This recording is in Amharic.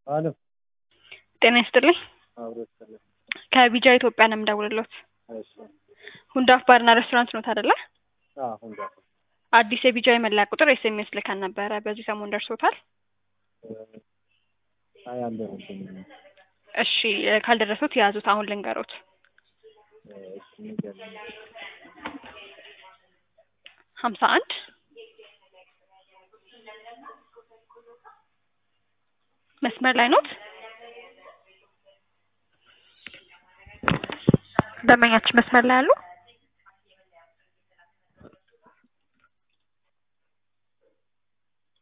አሎ ጤና ይስጥልኝ። አብሮ ይስጥልኝ። ከቢጃ ኢትዮጵያ ነው የምደውልሎት። እሺ ሁንዳፍ ባርና ሬስቶራንት ኖት አይደለ? አሁን ጋር አዲስ የቢጃ የመለያ ቁጥር ኤስኤምኤስ ልከን ነበረ። በዚህ ሰሞን ደርሶታል? አይ አልደረሰኝም። እሺ ካልደረሱት የያዙት አሁን ልንገሮት። እሺ ንገረኝ። ሀምሳ አንድ መስመር ላይ ኖት? ደንበኛችን መስመር ላይ አሉ?